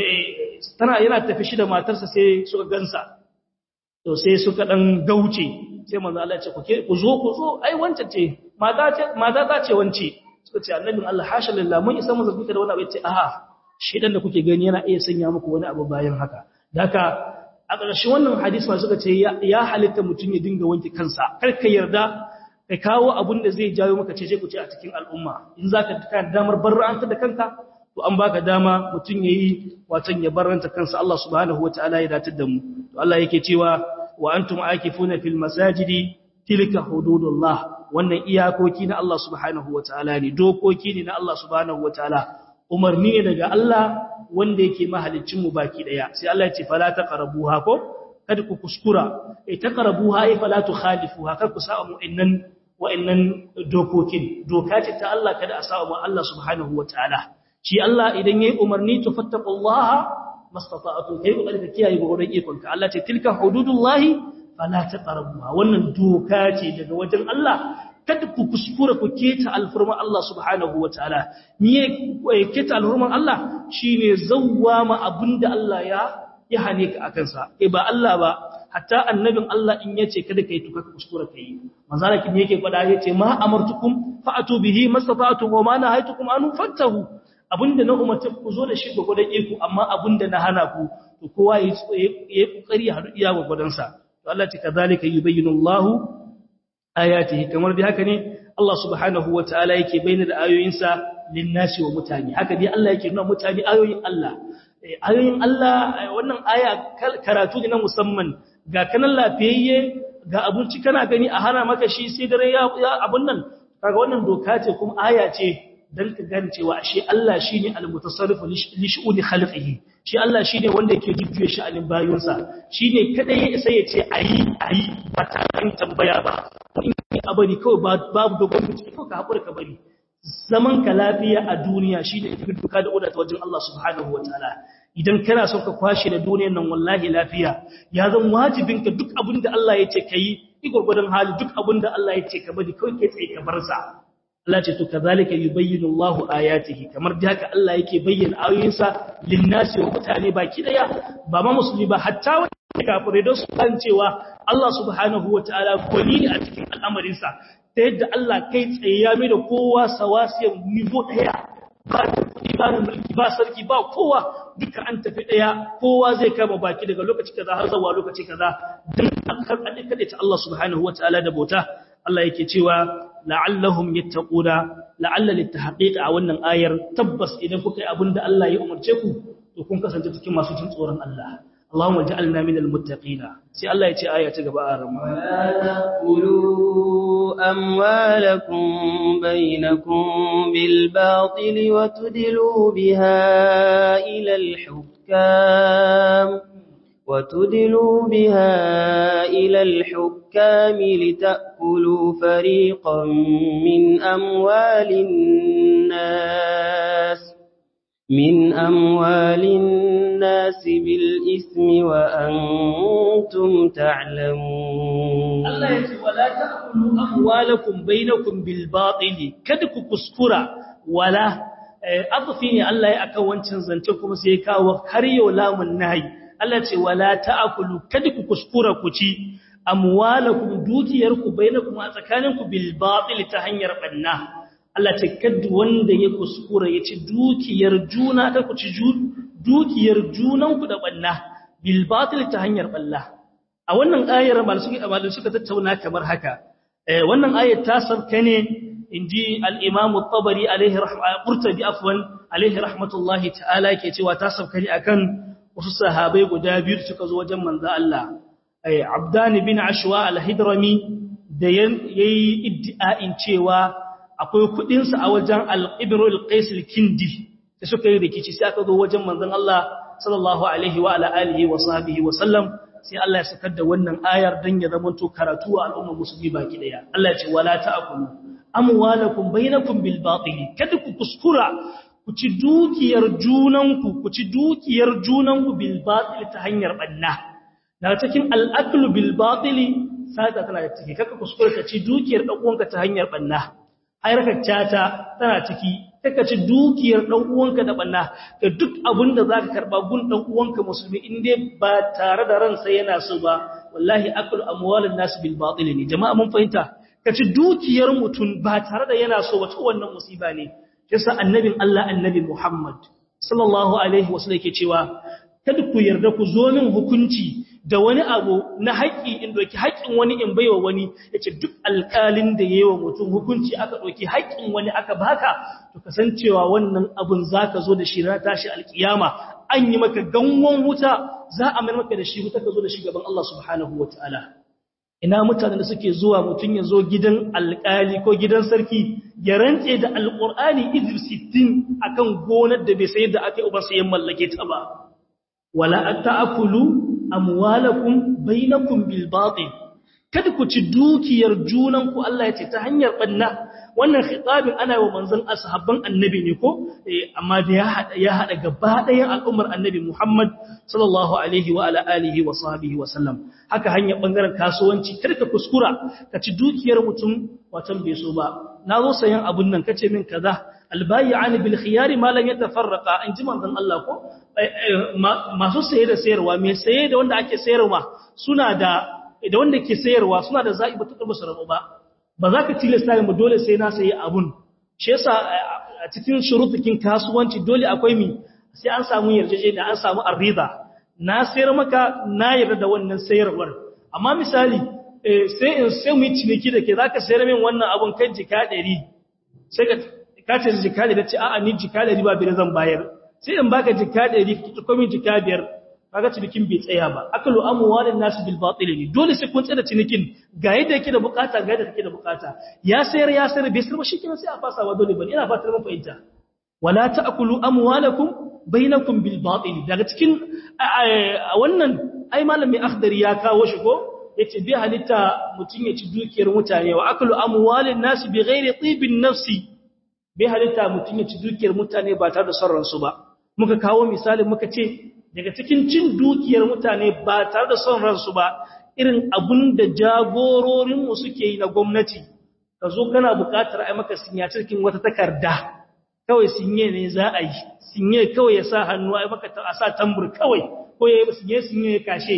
tana yana tafi shi da matarsa sai suka gansa to sai suka dan gauce sai manzo Allah ya ce ku zo ku zo ai wancan ce mata ce mata ta ce wance suka ce annabin Allah hasha lillah mun isa mu zargi da wani abu ya ce a'a shedan da kuke gani yana iya sanya muku wani abu bayan haka daka a ƙarshen wannan hadisi ma suka ce ya halitta mutum ya dinga wanke kansa kar ka yarda ka kawo abun da zai jawo maka cece ku ce a cikin al'umma in zaka ka damar barra'anta da kanka to an baka dama mutum yayi watan ya barranta kansa Allah subhanahu wataala ya datar da mu to Allah yake cewa wa antum akifuna fil masajidi tilka hududullah wannan iyakoki na Allah subhanahu wataala ne dokoki ne na Allah subhanahu wataala umarni ne daga Allah wanda yake mahalicin mu baki daya sai Allah ya ce fala taqrabuha ko kada ku kuskura eh taqrabuha ai fala tukhalifuha kada ku sa'a mu innan wa'annan dokokin doka ce ta Allah kada a sa'a mu Allah subhanahu wataala shi Allah idan yayi umarni to fattaqullaha mastata'tu kai kokari ka kiyaye gurin ikon ka Allah ce tilka hududullahi fala taqrabuha wannan doka ce daga wajen Allah kada ku kuskura ku keta alfurman Allah subhanahu wataala miye keta alfurman Allah shine zawwama abinda Allah ya ya hane ka akan sa eh ba Allah ba hatta annabin Allah in yace kada kai tuka kuskura kai manzalakin yake fada yace ma amartukum fa'atu bihi mastata'tum wa ma nahaytukum an fattahu abinda na umarta ku zo da shi gwagwadon iko amma abinda na hana ku to kowa ya yi kokari ya haɗu iya gwagwadon sa to Allah ta kazalika yubayyinu Allahu ayatihi kamar dai haka ne Allah subhanahu wataala yake bayyana da ayoyinsa linnasi wa mutane haka dai Allah yake nuna mutane ayoyin Allah ayoyin Allah wannan aya karatu ne na musamman ga kanan lafiyayye ga abinci kana gani a hana maka shi sai dare ya abun nan kaga wannan doka ce kuma aya ce dan ka gane cewa ashe Allah shine al-mutasarrifu li shu'uni khalqihi shi Allah shine wanda yake jujjuye sha'anin bayonsa shine kada ya isa ya ce ayi ayi ba ta kan tambaya ba in abari kawai babu dogon bincike ko ka hakura ka bari zaman ka lafiya a duniya shine yake duka da odata wajen Allah subhanahu wataala idan kana son ka kwashe da duniyar nan wallahi lafiya ya zan wajibin ka duk abin da Allah ya ce kai igurgudan hali duk abin da Allah ya ce ka bari kawai kai tsaye ka bar sa Allah ce to kazalika yubayyinu Allahu ayatihi kamar da haka Allah yake bayyana ayoyinsa linnasi wa mutane baki daya ba ma musulmi ba hatta wanda kafirai don su kan cewa Allah subhanahu wataala gwani ne a cikin al'amarinsa ta yadda Allah kai tsaye ya mai da kowa sawasiyan nivo daya ba ba mulki ba sarki ba kowa duka an tafi daya kowa zai kama baki daga lokaci kaza har zuwa lokaci kaza dan akar kada ta Allah subhanahu wataala da bauta Allah yake cewa la'allahum yattaquna la'alla litahqiq a wannan ayar tabbas idan kuka yi abinda Allah ya umarce ku to kun kasance cikin masu jin tsoron Allah Allahumma ja'alna minal muttaqina sai Allah ya ce aya ta gaba a rama تأكلوا أموالكم بينكم بالباطل وتدلوا بها إلى الحكام وتدلوا بها إلى الحكام لتأكلوا فريقا من أموال الناس من أموال الناس بالإثم وأنتم تعلمون Allah ya ce wala ta'kulu amwalakum bainakum bil batil kada ku kuskura wala adfi ne Allah ya akan wancan zance kuma sai ya kawo har yau lamun nahi Allah ce wala ta'kulu kada ku kuskura ku ci amwalakum dukiyarku bainakum a tsakaninku bil batil ta hanyar banna Allah ce kada wanda ya kuskura ya ci dukiyar juna ta ku ci dukiyar junanku da banna bil batil ta hanyar balla a wannan ayar malamai suka tattauna kamar haka wannan ayar ta sabka ne inji al-Imam at-Tabari alaihi rahmatullahi Qurtubi afwan alaihi rahmatullahi ta'ala yake cewa ta sabka ne akan wasu sahabbai guda biyu suka zo wajen manzo Allah Abdan bin Ashwa al-Hidrami da yayi iddia'in cewa akwai kudin sa a wajen al-Ibn al-Qais al-Kindi sai suka yi rikici sai aka zo wajen manzon Allah sallallahu alaihi wa ala alihi wa sahbihi wa sallam sai Allah ya sakar da wannan ayar dan ya zama to karatu a al'ummar musulmi baki daya Allah ya ce wala ta'kulu amwalakum bainakum bil batil kada ku kuskura ku ci dukiyar junanku ku ci dukiyar junanku bil batil ta hanyar banna daga cikin al'aklu bil batil sata tana da ciki kaka kuskura ka ci dukiyar dan uwanka ta hanyar banna ayarkar cata tana ciki kaka ci dukiyar dan uwanka da banna ga duk abin da zaka karba gun dan uwanka musulmi in dai ba tare da ransa yana so ba wallahi aklu amwalin nas bil batil ne jama'a mun fahimta ka ci dukiyar mutum ba tare da yana so wata wannan musiba ne yasa annabin Allah annabi Muhammad sallallahu alaihi wasallam yake cewa kada ku yarda ku zo min hukunci da wani abu na haƙƙi in doki haƙƙin wani in baiwa wani yace duk alƙalin da yayi wa mutum hukunci aka doki haƙƙin wani aka baka to kasancewa wannan abun zaka zo da shi ran tashi alkiyama an yi maka ganwon wuta za a mai maka da shi wuta ka zo da shi gaban Allah subhanahu wataala ina mutanen da suke zuwa mutum ya zo gidan alƙali ko gidan sarki ya rantse da alƙur'ani izir 60 akan gonar da bai sayar da aka yi ubansa ya mallake ta ba wala ta'kulu amwalakum bainakum bil batil kada ku ci dukiyar junanku Allah ya ce ta hanyar banna wannan khitabin ana wa manzon ashabban annabi ne ko amma da ya hada ya hada gaba ɗayan al'ummar annabi Muhammad sallallahu alaihi wa ala alihi wa sahbihi wa sallam haka hanyar bangaren kasuwanci kada ka kuskura ka ci dukiyar mutum watan bai so ba nazo sayan abun nan kace min kaza albayyani bil khiyari ma lan yatafarraqa in ji manzon Allah ko masu saye da sayarwa me saye da wanda ake sayarwa suna da da wanda ke sayarwa suna da za'i ba tuka musu rabu ba ba za ka tilasta mu dole sai na sayi abun shi yasa a cikin shurutukin kasuwanci dole akwai mi sai an samu yarjejeniya an samu arrida na sayar maka na yarda da wannan sayarwar amma misali sai in sai mu ciniki da ke zaka sayar min wannan abun kan jika 100 sai ka ka ce jika 100 ce a'a ni jika 100 ba bi zan bayar sai in baka jika 100 ki komi jika 5 kaga cinikin bai tsaya ba akalu amwalin nasu bil batil ne dole sai kun tsaya cinikin ga yadda yake da bukata ga yadda kake da bukata ya sayar ya sayar bai sayar ba shikenan sai a fasa wa dole bane ina fatar mun fahimta wala ta'kulu amwalakum bainakum bil batil daga cikin wannan ai malami akhdari ya kawo shi ko yace bi halitta mutun ya ci dukiyar mutane wa akalu amwalin nasu bi ghairi tibin nafsi bi halitta mutun ya ci dukiyar mutane ba tare da son ransu ba muka kawo misali muka ce daga cikin cin dukiyar mutane ba tare da son ransu ba irin abun da jagororinmu suke yi na gwamnati ka zo kana buƙatar ai maka sinya cikin wata takarda kawai sinye ne za a yi sinye kawai ya sa hannu ai maka a sa tambur kawai ko ya yi sinye sinye ya kashe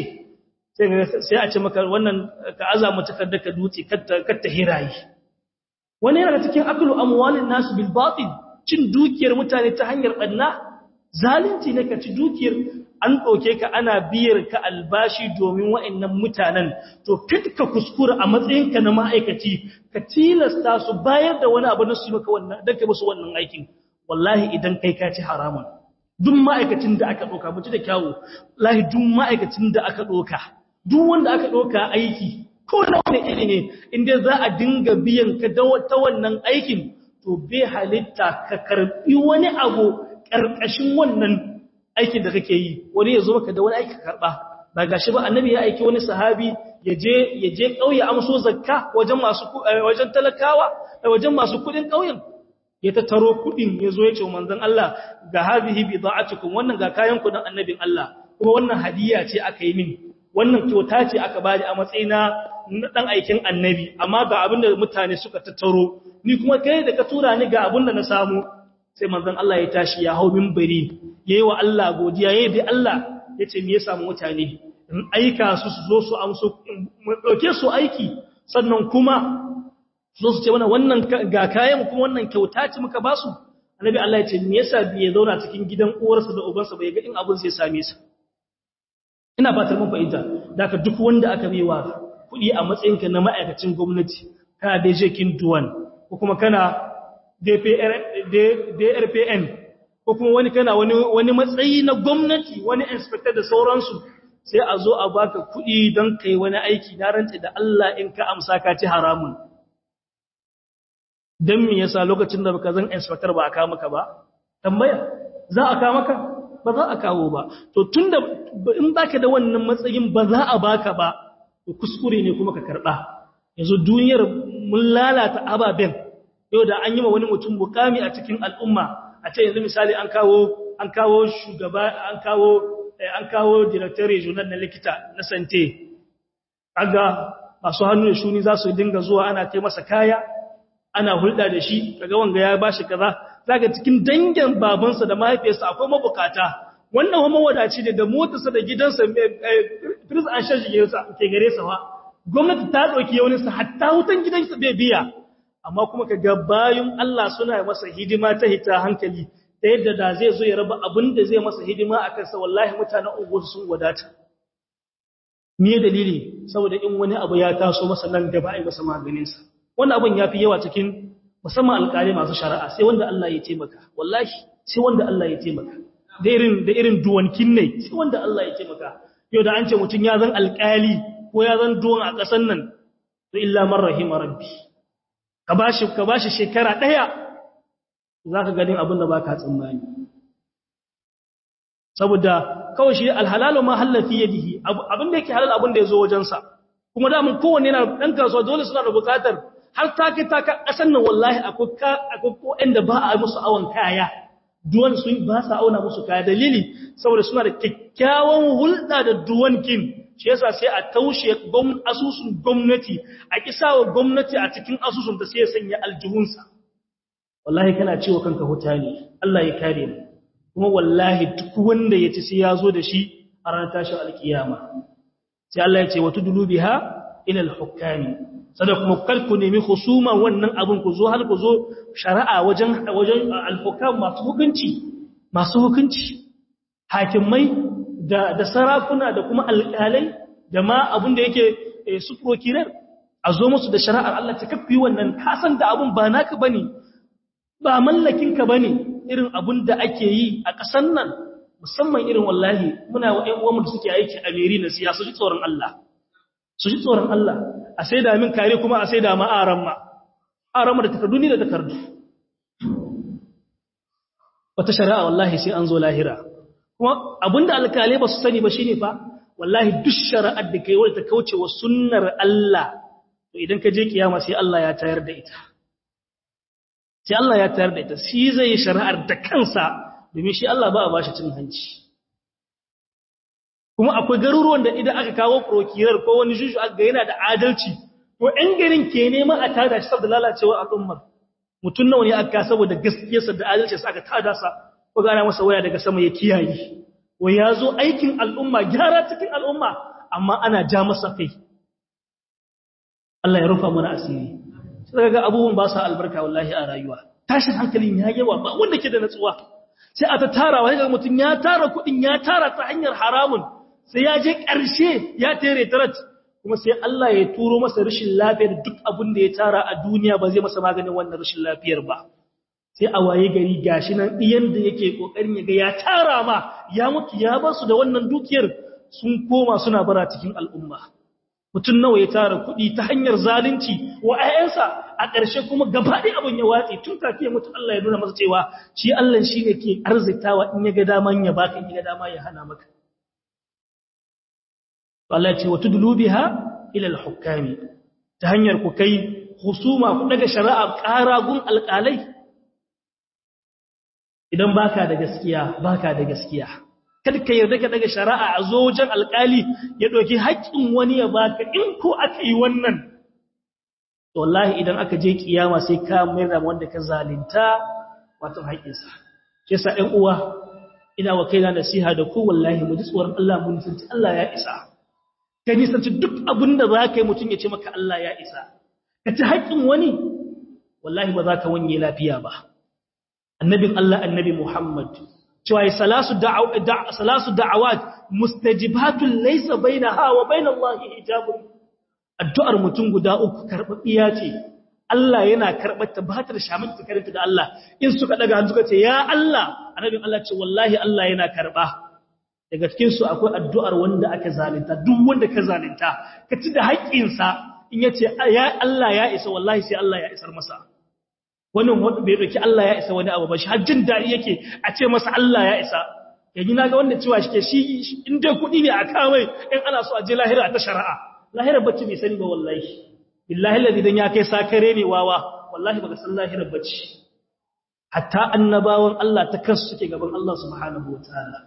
sai a ce maka wannan ka aza mu takarda ka dutse kar ta hirayi wani yana cikin aklu amwalin nasu bil batil cin dukiyar mutane ta hanyar banna zalunci ne ka ci dukiyar an ɗauke ka ana biyar ka albashi domin wa'annan mutanen to ka kuskura a matsayinka na ma'aikaci ka tilasta su bayar da wani abu na su maka wannan don ka musu wannan aikin wallahi idan kai ka ci haramun duk ma'aikacin da aka ɗauka mutu da kyawu wallahi duk ma'aikacin da aka ɗauka duk wanda aka ɗauka aiki ko na wani iri ne inda za a dinga biyan ka ta wannan aikin to bai halitta ka karɓi wani abu ƙarƙashin wannan aikin da kake yi wani ya zo maka da wani aiki karɓa ba ga shi ba annabi ya aiki wani sahabi ya je ya je ƙauye amso zakka wajen masu wajen talakawa wajen masu kuɗin ƙauyen ya tattaro kuɗin ya zo ya ce manzon Allah ga hadhihi bida'atukum wannan ga kayan kuɗin annabin Allah kuma wannan hadiya ce aka yi min wannan kyauta ce aka bani a matsayina na dan aikin annabi amma ga abin da mutane suka tattaro ni kuma kai da ka tura ni ga abin da na samu sai manzon Allah ya tashi ya hau minbari yayi wa Allah godiya yayi bi Allah yace me ya samu mutane in aika su su zo su amso mu dauke su aiki sannan kuma su su ce mana wannan ga kayan kuma wannan kyauta ce muka ba su annabi Allah ya ce me yasa bai zauna cikin gidan uwarsa da ubansa bai ga in abun sai same sa ina fatar mun fahimta daga duk wanda aka baiwa kuɗi a matsayinka na ma'aikacin gwamnati kana da jekin duwan ko kuma kana DRPN ko kuma wani kana wani wani matsayi na gwamnati wani inspector da sauransu sai a zo a baka kuɗi don kai wani aiki na rantsa da Allah in ka amsa ka ci haramun dan me yasa lokacin da baka zan inspector ba aka maka ba tambaya za a ka maka ba za a kawo ba to tunda in baka da wannan matsayin ba za a baka ba to kuskure ne kuma ka karba yanzu duniyar mun lalata ababen yau da an yi ma wani mutum bukami a cikin al'umma a ce yanzu misali an kawo an kawo shugaba an kawo an kawo director regional na likita na sante kaga masu hannu da shuni za su dinga zuwa ana kai masa kaya ana hulɗa da shi kaga wanga ya bashi kaza zaka cikin dangin babansa da mahaifiyarsa akwai mabukata wannan kuma wadaci ne da motarsa da gidansa prince an shashi ke gare sa wa gwamnati ta dauki yaunin sa hatta wutan gidansa bai biya amma kuma kaga bayun Allah suna masa hidima ta hita hankali ta yadda da zai zo ya raba abin da zai masa hidima a kansa wallahi mutanen unguwar sun wadata me dalili saboda in wani abu ya taso masa nan gaba ai masa maganinsa wannan abun yafi yawa cikin musamman alƙali masu shari'a sai wanda Allah ya taimaka wallahi sai wanda Allah ya taimaka da irin da irin duwankin ne sai wanda Allah ya taimaka yau da an ce mutun ya zan alƙali ko ya zan duwan a ƙasan nan to illa man rahima rabbi ka bashi ka bashi shekara daya zaka ganin abin da baka tsammani saboda kawai shi alhalalu ma halafi yadihi abin da yake halal abin da yazo wajensa kuma da mun kowanne yana dan kasuwa dole suna da bukatar har ta kai ta kasan nan wallahi akwai ka akwai ko inda ba a musu awon kaya duwan su ba sa auna musu kaya dalili saboda suna da kyakkyawan hulɗa da duwankin shi yasa sai a taushe asusun gwamnati a kisawa gwamnati a cikin asusun da sai ya sanya aljihunsa wallahi kana cewa kanka huta ne Allah ya kare mu kuma wallahi duk wanda ya ci sai ya zo da shi a ranar tashin alkiyama sai Allah ya ce wa tudulu biha ila al-hukami sada kuma kalku nemi husuma wannan abun ku zo har ku zo shari'a wajen wajen al-hukam masu hukunci masu hukunci hakimai da da sarakuna da kuma alƙalai da ma abun da yake su prokirar a zo musu da shari'ar Allah ta kafi wannan kasan da abun ba naka bane ba mallakin ka bane irin abun da ake yi a ƙasan nan musamman irin wallahi muna wa ƴan uwanmu da suke aiki a meri na siyasa su ji tsoron Allah su ji tsoron Allah a sai da min kare kuma a sai da ma aran ma aran ma da takardu ni da takardu wata shari'a wallahi sai an zo lahira kuma abinda alkalai ba su sani ba shine fa wallahi duk shari'ar da kai wadda ta kauce wa sunnar Allah to idan ka je kiyama sai Allah ya tayar da ita sai Allah ya tayar da ita shi zai yi shari'ar da kansa domin shi Allah ba a bashi cin hanci kuma akwai garuruwan da idan aka kawo prokirar ko wani shushu aka yana da adalci to ɗan garin ke neman a tada shi saboda lalacewar al'ummar mutum nawa ne aka saboda gaskiyarsa da adalcinsa aka tada sa ko gana masa waya daga sama ya kiyaye wa ya zo aikin al'umma gyara cikin al'umma amma ana ja masa kai Allah ya rufa mana asiri sai ga abubuwan ba sa albarka wallahi a rayuwa tashin hankalin ya yawa ba wanda ke da natsuwa sai a ta tara wani ga mutum ya tara kuɗin ya tara ta hanyar haramun sai ya je ƙarshe ya tere tarat kuma sai Allah ya turo masa rashin lafiyar duk abin da ya tara a duniya ba zai masa maganin wannan rashin lafiyar ba sai a waye gari gashi nan ɗiyan da yake ƙoƙarin ya ga ya tara ma ya mutu ya ba su da wannan dukiyar sun koma suna bara cikin al'umma mutum nawa ya tara kuɗi ta hanyar zalunci wa ‘ya'yansa a ƙarshe kuma gaba ɗaya abin ya watse tun kafin ya mutu Allah ya nuna masa cewa shi Allah shi ne ke arzitawa in ya ga dama ya baka in ya ga dama ya hana maka Allah ya ce wa tudlu biha ila al-hukami ta hanyar ku kai husuma ku daga shari'a ƙaragun alƙalai idan baka da gaskiya baka da gaskiya kada ka yarda ka daga shari'a a zo wajen alƙali ya ɗauki haƙƙin wani ya baka in ko aka yi wannan to wallahi idan aka je kiyama sai ka mayar da wanda ka zalunta wato haƙƙinsa shi yasa ɗan uwa ina wa kaina nasiha da ku wallahi mu ji tsoron Allah mu nisanci Allah ya isa ka nisanci duk abin da za ka yi mutum ya ce maka Allah ya isa ka ci haƙƙin wani wallahi ba za ka wanye lafiya ba annabin Allah annabi Muhammad cewa salasu salasu da'awat mustajibatun laysa bainaha wa bainallahi hijabun addu'ar mutum guda uku karbabiya ce Allah yana karbar ta ba ta da shamin karanta da Allah in suka daga hannu suka ce ya Allah annabin Allah ce wallahi Allah yana karba daga cikin su akwai addu'ar wanda aka zalunta duk wanda ka zalunta ka ci da haƙƙinsa in yace ya Allah ya isa wallahi sai Allah ya isar masa wannan wanda bai dauki Allah ya isa wani abu ba shi hajjin dadi yake a ce masa Allah ya isa yaji na ga wanda cewa shike shi in dai kudi ne a kamai in ana so a je lahira ta shari'a lahira bacci bai sani ba wallahi billahi alladhi dan ya kai sakare ne wawa wallahi baka san lahira bacci hatta annabawan Allah ta kansu suke gaban Allah subhanahu wataala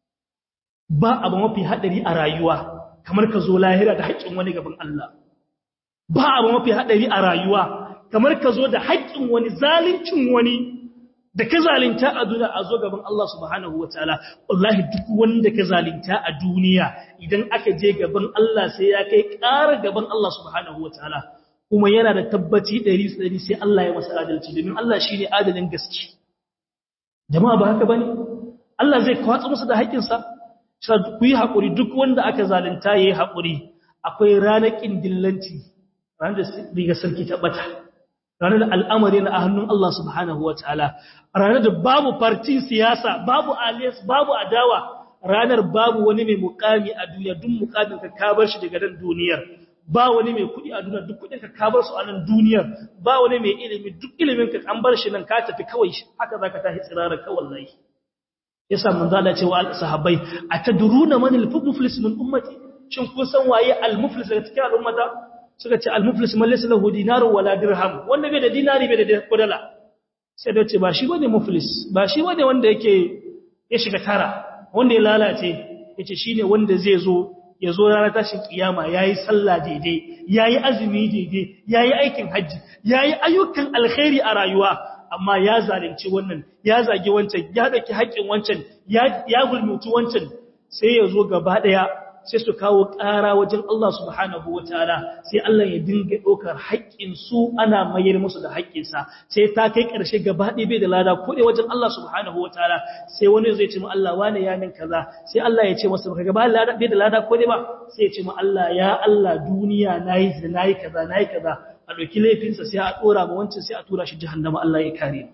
ba abu mafi hadari a rayuwa kamar ka zo lahira da haƙƙin wani gaban Allah ba abu mafi hadari a rayuwa kamar ka zo da haƙƙin wani zalincin wani da ka zalinta a duniya a zo gaban Allah subhanahu wa ta'ala, wallahi duk wanda ka zalinta a duniya idan aka je gaban Allah sai ya kai ƙara gaban Allah subhanahu wa ta'ala, kuma yana da tabbaci ɗari ɗari sai Allah ya masa adalci, domin Allah shi ne adalin gaske. Jama'a ba haka ba ne? Allah zai kwatsa masa da haƙƙinsa, ku yi haƙuri duk wanda aka zalinta ya yi haƙuri, akwai ranar ƙin dillanci, ranar da riga sarki ta ɓata. ranar da al'amari na a hannun Allah subhanahu wa ta'ala, ranar da babu fartin siyasa, babu aliyas, babu adawa, ranar babu wani mai mukami a duniya, duk mukamin ka kabar shi daga nan duniyar, ba wani mai kuɗi a duniya, duk kuɗin ka kabar su a nan duniyar, ba wani mai ilimi, duk ilimin ka an bar shi nan ka tafi kawai haka za ka tashi tsirarar kawai lai. Ya sa mun zala cewa sahabbai, a ta duruna mani muflis min ummati, shin kun san waye al-muflis daga cikin al'ummata? suka ce al-muflis man laysa lahu dinarun wala dirham wanda bai da dinari bai da kudala sai da ce ba shi bane muflis ba shi bane wanda yake ya shiga tara wanda ya lalace yace shine wanda zai zo ya zo ranar tashin kiyama yayi sallah daidai yayi azumi daidai yayi aikin haji yayi ayyukan alkhairi a rayuwa amma ya zalunci wannan ya zagi wancan ya daki haƙin wancan ya ya gulmutu wancan sai ya zo gaba daya sai su kawo ƙara wajen Allah subhanahu wa ta'ala sai Allah ya dinga ɗaukar haƙƙinsu ana mayar musu da haƙƙinsa sai ta kai ƙarshe gaba ɗaya bai da lada ko dai wajen Allah subhanahu wa ta'ala sai wani zai ce ma Allah wane ya min kaza sai Allah ya ce masa baka gaba bai da lada ko dai ba sai ya ce ma Allah ya Allah duniya nayi zina nayi kaza nayi kaza a ɗauki laifinsa sai a ɗora ma wancan sai a tura shi jahannama Allah ya kare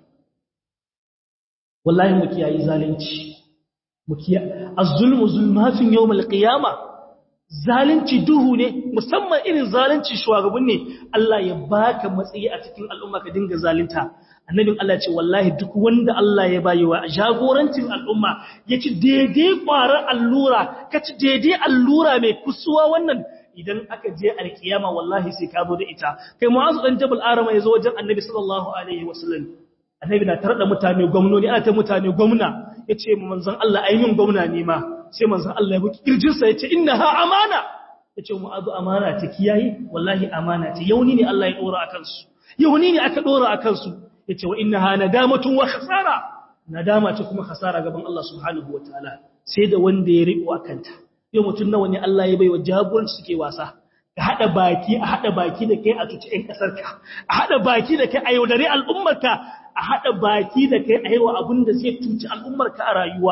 wallahi mu kiyayi zalunci az-zulmu zulmatun yawmal qiyama zalunci duhu ne musamman irin zalunci shugaban ne Allah ya baka matsayi a cikin al'umma ka dinga zalunta annabin Allah ce wallahi duk wanda Allah ya bayi wa jagorancin al'umma ya ci daidai ƙwarar allura ka ci daidai allura mai kusuwa wannan idan aka je alkiyama wallahi sai ka zo da ita kai mu'azu dan jabal arama ya zo wajen annabi sallallahu alaihi wasallam annabi na tarda mutane gwamnoni ana ta mutane gwamna yace mu manzon Allah ai min gwamna ne ma sai manzon Allah ya buki kirjin sa yace innaha amana yace mu azu amana ta kiyaye wallahi amana ce yauni ne Allah ya dora akan su yauni ne aka dora akan su yace wa innaha nadamatun wa khasara nadama ce kuma khasara gaban Allah subhanahu wataala sai da wanda ya riko akanta yau mutun nawa ne Allah ya baiwa jagoranci suke wasa ka hada baki a hada baki da kai a tuci ɗan ƙasarka a hada baki da kai a yaudare al'ummarka a haɗa baki da kai a yawa abin da zai tuci al'ummarka a rayuwa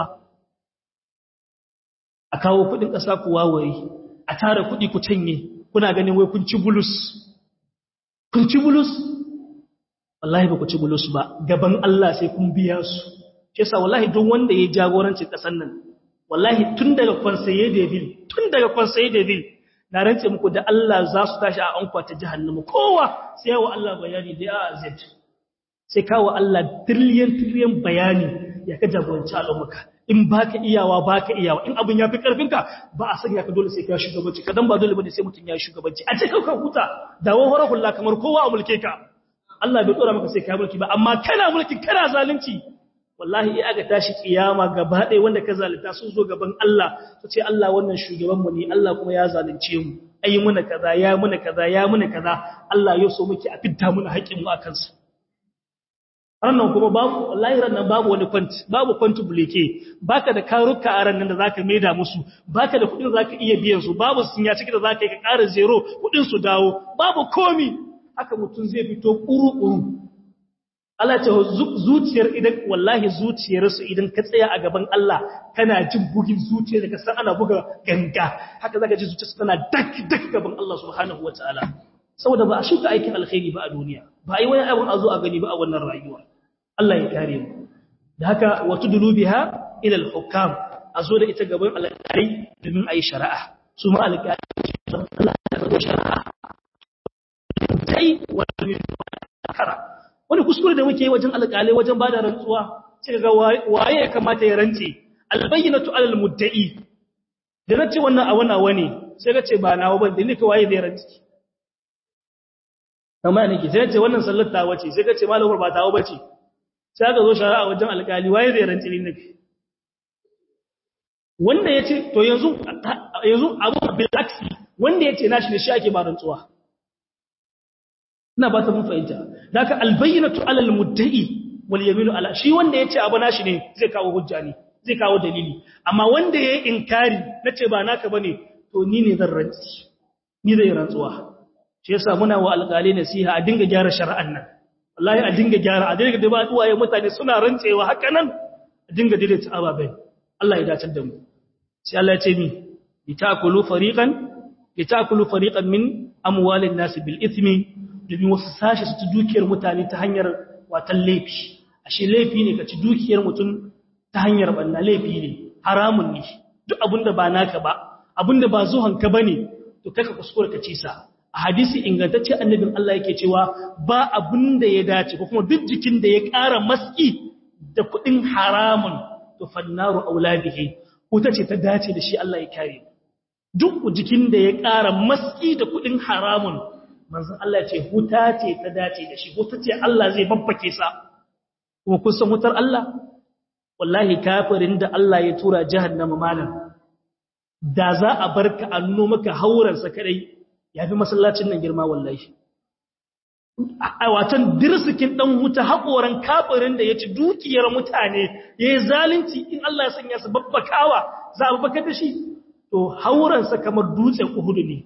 a kawo kuɗin ƙasa ku wawaye a tara kuɗi ku canye kuna ganin wai kun ci bulus kun ci bulus wallahi ba ku ci bulus ba gaban Allah sai kun biya su shi yasa wallahi don wanda ya jagoranci ƙasar nan wallahi tun daga conseiller de ville tun daga conseiller de ville na rantse muku da Allah za su tashi a ankwata ta jahannama kowa sai yawa Allah bayani da a z sai kawo Allah trillion trillion bayani ya ka jagoranci al'ummarka in baka iyawa baka iyawa in abin yafi karfinka ba a sanya ka dole sai ka shugabanci kadan ba dole bane sai mutun ya shugabanci a ce ka huta dawo harahulla kamar kowa a mulke ka Allah bai tsora maka sai ka mulki ba amma kana mulki kana zalunci wallahi in aka tashi kiyama gaba ɗaya wanda ka zalunta sun zo gaban Allah su ce Allah wannan shugaban mu ne Allah kuma ya zalunce mu ayi muna kaza ya muna kaza ya muna kaza Allah ya so muke a fitta muna haƙin mu akan su rannan kuma babu wallahi rannan babu wani kwanti babu kwanti buleke baka da karuka a rannan da zaka maida musu baka da kudin zaka iya biyan su babu sinya ciki da zaka yi ka ƙara zero kudin su dawo babu komi haka mutun zai fito kuru-kuru Allah ce zuciyar idan wallahi zuciyar su idan ka tsaya a gaban Allah kana jin bugin zuciyar da ka san ana buga ganga haka zaka ji zuciyarsa tana dak dak gaban Allah subhanahu wataala saboda ba a shuka aikin alkhairi ba a duniya ba a yi wani abin a zo a gani ba a wannan rayuwa Allah ya kare mu da haka wata dulubiha ila al-hukam a zo da ita gaban alƙalai domin a yi shari'a su ma alƙalai Allah ya zo shari'a sai wani kara wani kuskure da muke yi wajen alƙalai wajen bada rantsuwa sai ga waye ya kamata ya rantse albayyinatu alal mudda'i da nace wannan a wannan wani sai ka ce ba nawa ban da ni ka waye zai ranci amma nake sai ce wannan sallar ta wace sai ka ce malamar ba tawo bace sai ka zo shari'a wajen alƙali waye zai ranci ni nake wanda yace to yanzu yanzu abu bil aksi wanda yace nashi ne shi ake ba rantsuwa ina ba ta mun fahimta daga albayyinatu alal mudda'i wal yaminu ala shi wanda yace abu nashi ne zai kawo hujja ne zai kawo dalili amma wanda yayi inkari nace ba naka bane to ni ne zan rantsi ni zai rantsuwa shi yasa muna wa alƙali nasiha a dinga gyara shari'an nan wallahi a dinga gyara a dinga da ba uwaye mutane suna rantsewa haka nan a dinga daidaita ababen Allah ya dace da mu sai Allah ya ce ni litakulu fariqan litakulu fariqan min amwalin nas bil ithmi domin wasu sashi su ci dukiyar mutane ta hanyar watan laifi ashe laifi ne ka ci dukiyar mutum ta hanyar banna laifi ne haramun ne duk abinda ba naka ba abinda ba zuhanka bane to kaka kuskure ka ci sa a hadisi ingantacce annabin Allah yake cewa ba abinda ya dace ko kuma duk jikin da ya ƙara maski da kuɗin haramun to fannaru auladihi wuta ce ta dace da shi Allah ya kare duk jikin da ya ƙara maski da kuɗin haramun manzon Allah ce wuta ce ta dace da shi wuta ce Allah zai babbake sa kuma kun san wutar Allah wallahi kafirin da Allah ya tura jahannama malam da za a barka a nuno maka hauransa kadai yafi masallacin nan girma wallahi a watan dirsikin dan wuta hakoran kafirin da yaci dukiyar mutane yayi zalunci in Allah ya sanya su babbakawa za a babbaka da shi to hauransa kamar dutsen Uhud ne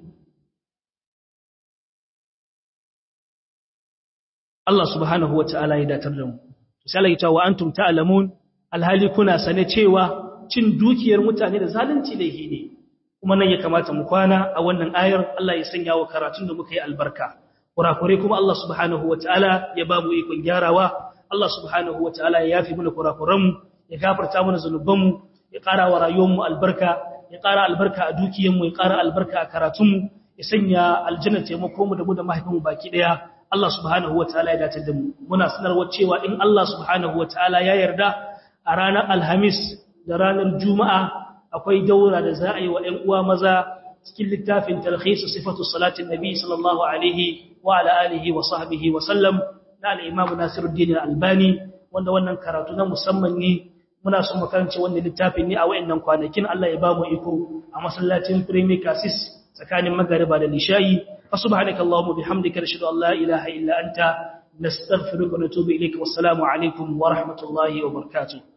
Allah subhanahu wa ta'ala ya datar da mu. Misali ta wa antum ta'lamun alhali kuna sane cewa cin dukiyar mutane da zalunci laifi ne. Kuma nan ya kamata mu kwana a wannan ayar Allah ya sanya wa karatun da muka yi albarka. Kurakure kuma Allah subhanahu wa ta'ala ya ba mu ikon gyarawa. Allah subhanahu wa ta'ala ya yafi mana kurakuranmu, ya gafarta mana zunubanmu, ya ƙara wa rayuwarmu albarka, ya ƙara albarka a dukiyarmu, ya ƙara albarka a karatunmu, ya sanya aljanna taimako mu da mu da mahaifinmu baki ɗaya. Allah subhanahu wa ta'ala ya dace da mu muna sanarwa cewa in Allah subhanahu wa ta'ala ya yarda a ranar alhamis da ranar juma'a akwai daura da za a yi wa ‘yan uwa maza cikin littafin talhisu sifatu salatin nabi sallallahu alaihi wa ala alihi wa sahbihi wa sallam na al'imamu nasiruddin albani wanda wannan karatu na musamman ne muna son makaranci wannan littafin ne a wayannan kwanakin Allah ya ba mu iko a masallacin Premier Cassis tsakanin magariba da lishayi فسبحانك اللهم وبحمدك نشهد ان لا اله الا انت نستغفرك ونتوب اليك والسلام عليكم ورحمه الله وبركاته